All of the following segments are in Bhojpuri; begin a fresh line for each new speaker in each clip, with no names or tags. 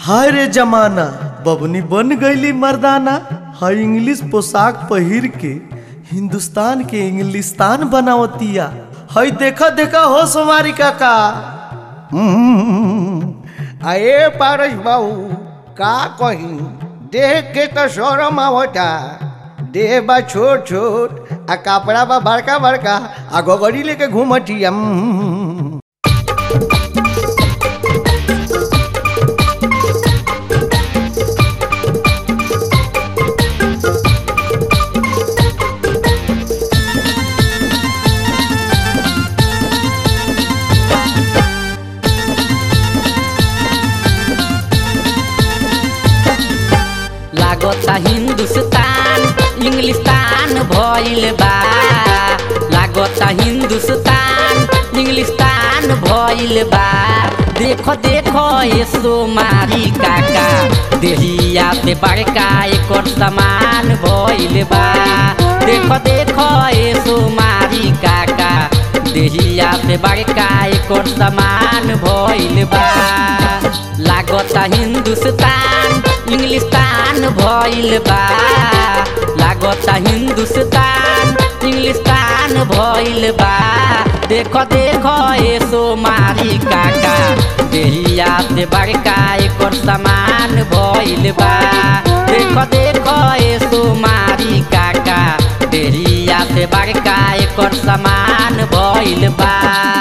हाय रे जमाना बबनी बन गईली मर्दाना हाय इंग्लिश पोशाक पहिर के हिंदुस्तान के इंग्लिस्तान बनावतिया हाय देखा देखा हो सोमारी काका
अरे पारस बाबू का कही देख के तो शोरम आवता देह बा छोट छोट आ कपड़ा बा बड़का बड़का आ गोगरी लेके घूमती हम
लागता हिंदुस्तान इंग्लिस्तान भइल बा लागता हिंदुस्तान इंग्लिस्तान भइल बा देखो देखो ये सोमारी काका देहिया पे बड़का एकर समान भइल बा देखो देखो ये सोमारी काका देहिया पे बड़का एकर समान भइल बा लागता हिंदुस्तान इंग्लिस्तान भइल बा लागता हिंदुस्तान इंग्लिस्तान भइल बा देखो देखो ए सोमारी काका देहिया से बड़का एकर समान भइल बा देखो देखो ए सोमारी काका देहिया से बड़का एकर समान भइल बा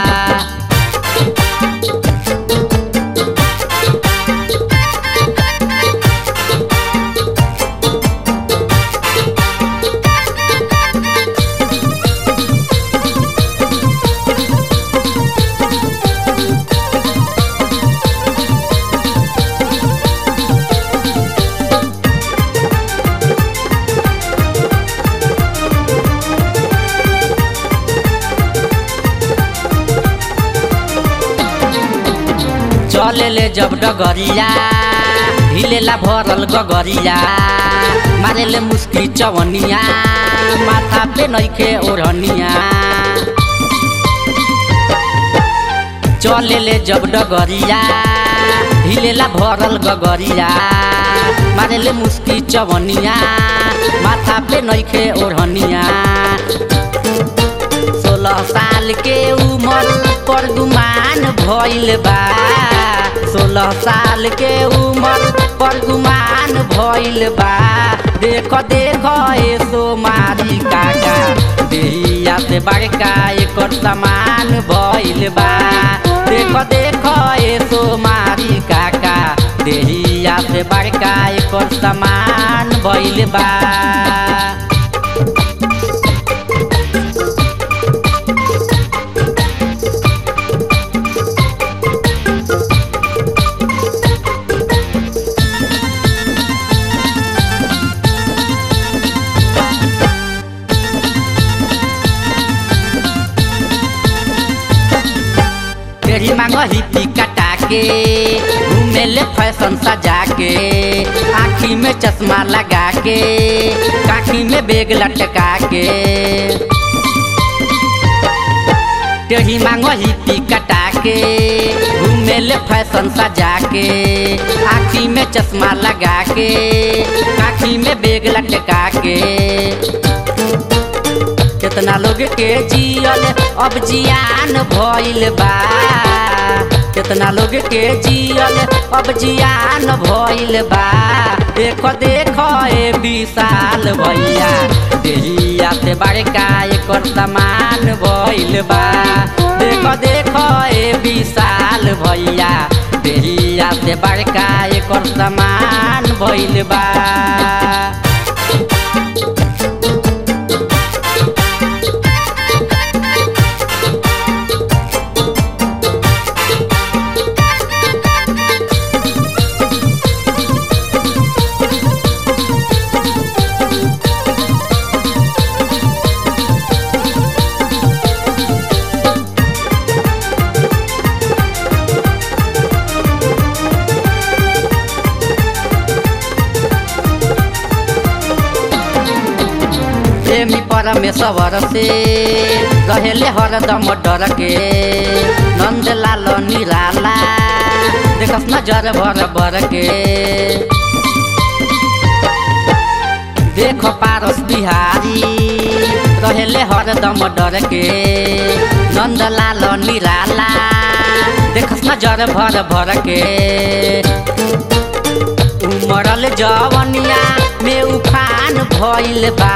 चले ले जब डगरिया हिलेला भरल गगरिया मारे ले मुस्की चवनिया माथा पे नइखे ओढ़निया चले ले जब डगरिया हिलेला भरल गगरिया मारे ले मुस्की चवनिया माथा पे नइखे ओढ़निया सोलह साल के उमर पर गुमान भइल बा सोलह साल के उमर पर गुमान भइल बा देख देख ए सोमारी काका देहिया से बड़का एकर समान भइल बा देख देख ए सोमारी काका देहिया से बड़का एकर समान भइल बा तेरी मांग हिपी कटा के घूमे ले फैशन सजा के आँखी में चश्मा लगा के काखी में बेग लटका के टेढ़ी मांगो हिपी कटा के घूमे ले फैशन सजा के आँखी में चश्मा लगा के काखी में बेग लटका के कितना लोग के जियल अब जियान भइल बा कितना लोग के जियल अब जियान भइल बा देखो देखो ए विशाल भैया देहिया से बड़का एकर समान भइल बा देखो देखो ए विशाल भैया देहिया से बड़का एकर समान भइल बा प्रेमी परमेश्वर से रहेले हरदम डर के नंदलाल निराला देखस नजर भर भर के देखो पारस बिहारी रहेले हरदम डर के नंदलाल निराला देखस नजर भर भर के उमरल जवनिया में उफान भइल बा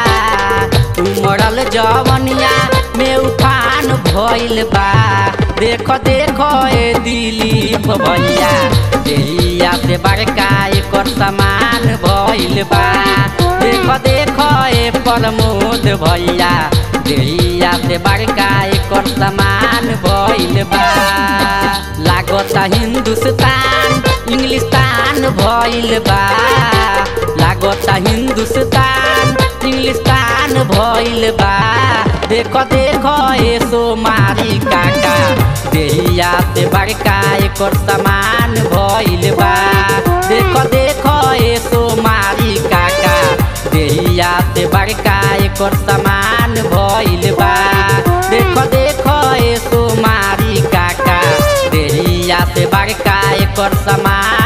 उमरल जवनिया में उफान भइल बा देखो देखो ए दिलीप भैया देहिया से बड़का एकर समान भइल बा देखो देखो ए प्रमोद भैया देहिया से बड़का एकर समान भइल बा लागता हिंदुस्तान इंग्लिस्तान भइल बा लागता हिंदुस्तान इंग्लिस्तान भइल बा देखो देखो ए सोमारी काका देहिया से बड़का एकर समान भइल बा देखो देखो ए सोमारी काका देहिया से बड़का एकर समान भइल बा देखो देखो ए सोमारी काका देहिया से बड़का एकर समान